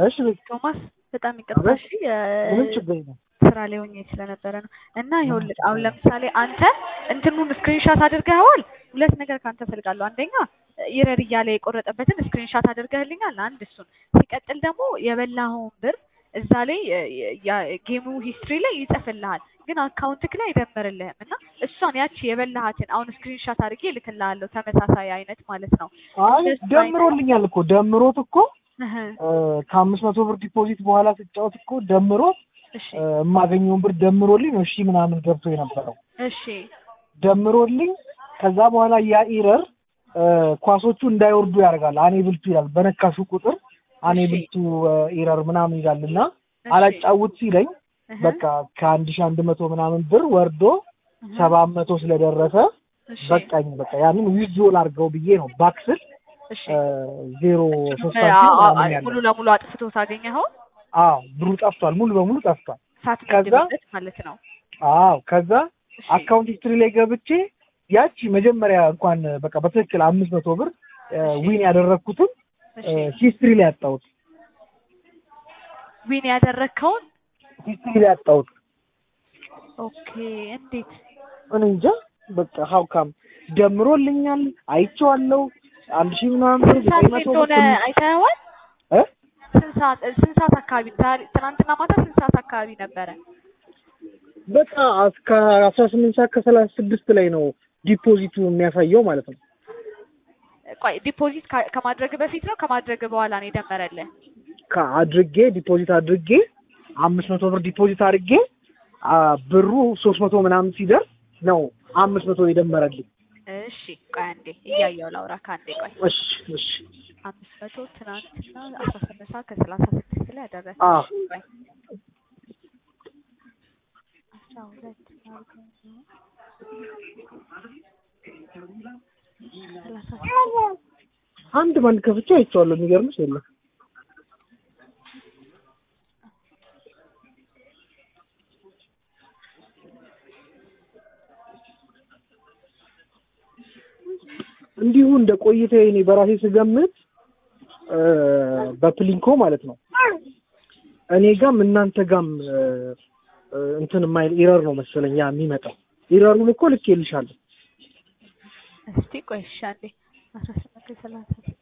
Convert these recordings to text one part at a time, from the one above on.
እሺ ቤት ቶማስ በጣም ይቅርታ አቤት። እሺ የ- ምንም ችግር የለም። ስራ ላይ ሆኜ ስለነበረ ነው። እና ይኸውልህ አሁን ለምሳሌ አንተ እንትኑን ስክሪንሻት አድርገኸዋል። ሁለት ነገር ከአንተ ፈልጋለሁ። አንደኛ ይረር እያለ የቆረጠበትን ስክሪንሻት አድርገህልኛል። አንድ እሱን ሲቀጥል ደግሞ የበላኸውን ብር እዛ ላይ ጌሙ ሂስትሪ ላይ ይጽፍልሃል፣ ግን አካውንትክ ላይ አይደምርልህም። እና እሷን ያቺ የበላሃትን አሁን ስክሪንሻት አድርጌ እልክልሃለሁ፣ ተመሳሳይ አይነት ማለት ነው። አይ እንደሱ ደምሮልኛል እኮ ደምሮት እኮ እህ፣ እ፣ ከአምስት መቶ ብር ዲፖዚት በኋላ ስጫወት እኮ ደምሮት እሺ እ፣ የማገኘውን ብር ደምሮልኝ ነው እሺ ምናምን ገብቶ የነበረው እሺ ደምሮልኝ ከዛ በኋላ ያ ኢረር እ፣ ኳሶቹ እንዳይወርዱ ያደርጋል። አኔብልቱ ይላል በነካሹ ቁጥር አኔብልቱ ኢረር ምናምን ይላል እና እሺ፣ አላጫውት ሲለኝ እህ፣ በቃ ከአንድ ሺህ አንድ መቶ ምናምን ብር ወርዶ እህ፣ ሰባት መቶ ስለደረሰ እሺ፣ በቃኝ በቃ ያንን ዊዝድሮል አድርገው ብዬ ነው ባክስል እሺ ዜሮ ሶስት አ- ሳንቲም አ- ምናምን ሙሉ ያለው ለሙሉ አጥፍቶ ታገኘኸው አዎ ብሩ ጠፍቷል ሙሉ በሙሉ ጠፍቷል ከዛ- ሳትመድብበት ማለት ነው። አዎ ከዛ እሺ፣ አካውንት ሂስትሪ ላይ ገብቼ ያቺ መጀመሪያ እንኳን በቃ በትክክል አምስት መቶ ብር ዊን ያደረግኩትን እሺ ሂስትሪ ላይ ያጣሁት ዊን ያደረግከውን ሂስትሪ ላይ ያጣሁት ኦኬ። እንዴት እኔ እንጃ በቃ ሀውካም ደምሮልኛል አይቼዋለሁ አንድ ሺህ ምናምን ብር ስንት ሰዓት ዘጠኝ ላይ መቶ እንደሆነ ብር አይተኸዋል? እ? ስንት ሰዓት ስንት ሰዓት አካባቢ ዛሬ ትናንትና ማታ ስንት ሰዓት አካባቢ ነበረ? በቃ እስከ አስራ ስምንት ሰዓት ከሰላሳ ስድስት ላይ ነው ዲፖዚቱ የሚያሳየው ማለት ነው ቆይ ዲፖዚት ካ- ከማድረግ በፊት ነው ከማድረግ በኋላ ነው የደመረልህ? ከአድርጌ ዲፖዚት አድርጌ አምስት መቶ ብር ዲፖዚት አድርጌ አ፣ ብሩ ሶስት መቶ ምናምን ሲደርስ ነው አምስት መቶ የደመረልኝ። እሺ ቆይ አንዴ እያየሁ ላውራ ከአንዴ ቆይ እሺ እሺ አምስት መቶ ትናንትና አስራ ስምንት ሰዓት ከሰላሳ ስድስት ላይ ያደረሰ አዎ። ቆይ አስራ ሁለት አድርገው ነው ሰላሳ ስድስት አንድ ባንድ ከፍቼ አይቼዋለሁ። የሚገርምሽ የለም እንዲሁ እንደ ቆይታ እኔ በራሴ ስገምት እ፣ በፕሊንኮ ማለት ነው እኔ ጋም እናንተ ጋም እ፣ እ፣ እንትን የማይል ኢረር ነው መሰለኝ ያ የሚመጣው ኢረሩን እኮ ልክ ይልሻለሁ እስቲ ቆይ እሺ አንዴ አስራ ስምንት ከሰላሳ ስድስት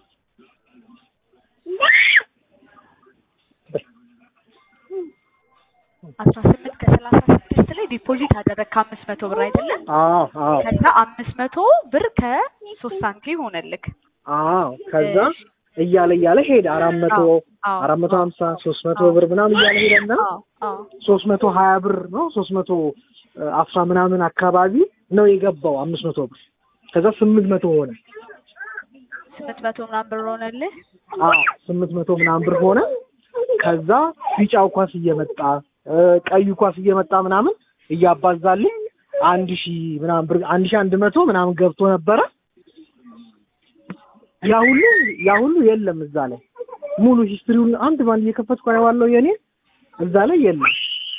አስራ ስምንት ከሰላሳ ስድስት ላይ ዲፖዚት አደረግ ከአምስት መቶ ብር አይደለም? አዎ አዎ ከዛ አምስት መቶ ብር ከሶስት ሳንቲም ሆነልክ። አዎ ከዛ እሺ። እያለ እያለ ሄደ አራት መቶ አዎ፣ አራት መቶ ሀምሳ ሶስት መቶ አዎ። ብር ምናምን እያለ ሄደና አዎ አዎ ሶስት መቶ ሀያ ብር ነው ሶስት መቶ አስራ ምናምን አካባቢ ነው የገባው አምስት መቶ ብር ከዛ ስምንት መቶ ሆነ ስምንት መቶ ምናምን ብር ሆነልህ። አዎ ስምንት መቶ ምናምን ብር ሆነ ከዛ ቢጫው ኳስ እየመጣ እ፣ ቀዩ ኳስ እየመጣ ምናምን እያባዛልኝ አንድ ሺህ ምናምን ብር አንድ ሺህ አንድ መቶ ምናምን ገብቶ ነበረ ያ ሁሉ ያ ሁሉ የለም እዛ ላይ ሙሉ ሂስትሪውን አንድ ባንድ እየከፈትኩ አየዋለሁ የኔ እዛ ላይ የለም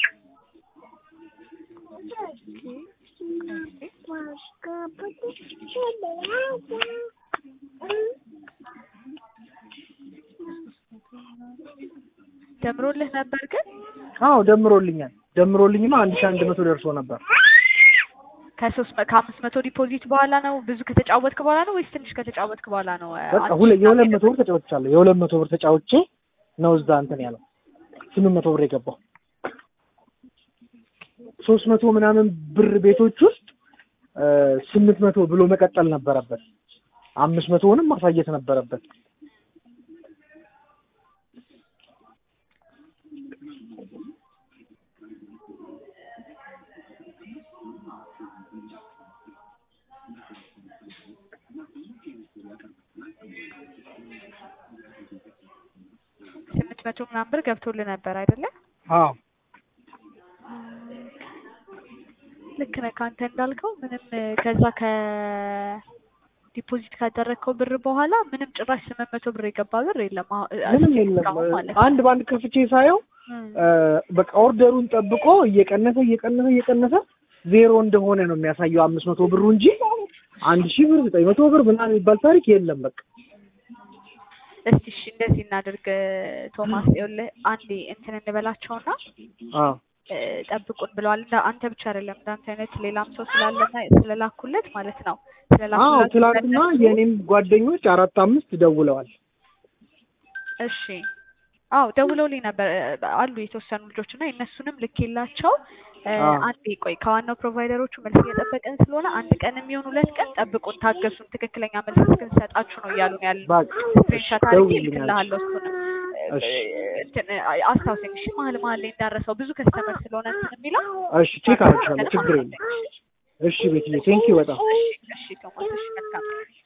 ደምሮልህ ነበር ግን አዎ ደምሮልኛል ደምሮልኝማ አንድ ሺህ አንድ መቶ ደርሶ ነበር ከሶስት መ- ከአምስት መቶ ዲፖዚት በኋላ ነው ብዙ ከተጫወትክ በኋላ ነው ወይስ ትንሽ ከተጫወትክ በኋላ ነው? እ, በቃ አንድ ሁለ ሺህ የሁለት ምናምን መቶ ብር ተጫውቻለሁ የሁለት መቶ ብር ተጫውቼ ነው እዛ እንትን ያለው ስምንት መቶ ብር የገባው ሶስት መቶ ምናምን ብር ቤቶች ውስጥ እ፣ ስምንት መቶ ብሎ መቀጠል ነበረበት አምስት መቶውንም ማሳየት ነበረበት ስምንት መቶ ምናምን ብር ገብቶልህ ነበር አይደለ? አዎ ልክ ነህ። ከአንተ እንዳልከው ምንም እ፣ ከዛ ከዲፖዚት ካደረግከው ብር በኋላ ምንም ጭራሽ ስምንት መቶ ብር የገባ ብር የለም። አሁን እ፣ ምንም እስኪ የለም እስካሁን ማለት ነው። አንድ በአንድ ከፍቼ ሳየው እም፣ እ፣ በቃ ኦርደሩን ጠብቆ እየቀነሰ እየቀነሰ እየቀነሰ ዜሮ እንደሆነ ነው የሚያሳየው አምስት መቶ ብሩ እንጂ አንድ ሺህ ብር ዘጠኝ መቶ ብር ምናምን የሚባል ታሪክ የለም በቃ እስቲ እሺ እንደዚህ እናድርግ ቶማስ፣ ይኸውልህ አንዴ እንትን እንበላቸውና አዎ እ፣ ጠብቁን ብለዋል። እንደ አንተ ብቻ አይደለም እንዳንተ አይነት ሌላም ሰው ስላለና ስለላኩለት ማለት ነው አዎ ስለላኩላቸው ትላንትና ለእነሱ- የኔም ጓደኞች አራት አምስት ደውለዋል። እሺ አዎ ደውለውልኝ ነበር እ፣ አሉ የተወሰኑ ልጆች እና የእነሱንም ልኬላቸው እ፣ አዎ። አንዴ ቆይ ከዋናው ፕሮቫይደሮቹ መልስ እየጠበቅን ስለሆነ አንድ ቀን የሚሆን ሁለት ቀን ጠብቁን፣ ታገሱን፣ ትክክለኛ መልስ እስክንሰጣችሁ ነው እያሉን ያሉ በቃ ስክሪንሻት አድርጌ ደውልልኝ እልክልሃለሁ እሱንም እሺ። እንትን አስታውሰኝ እሺ መሀል መሀል ላይ እንዳረሰው ብዙ ከስተመር ስለሆነ እንትን የሚለው እሺ ቼክ አደርግሻለሁ፣ ችግር የለም። እሺ ቤትዬ ቴንኪው በጣም እሺ እሺ ቶማስ እሺ መልካም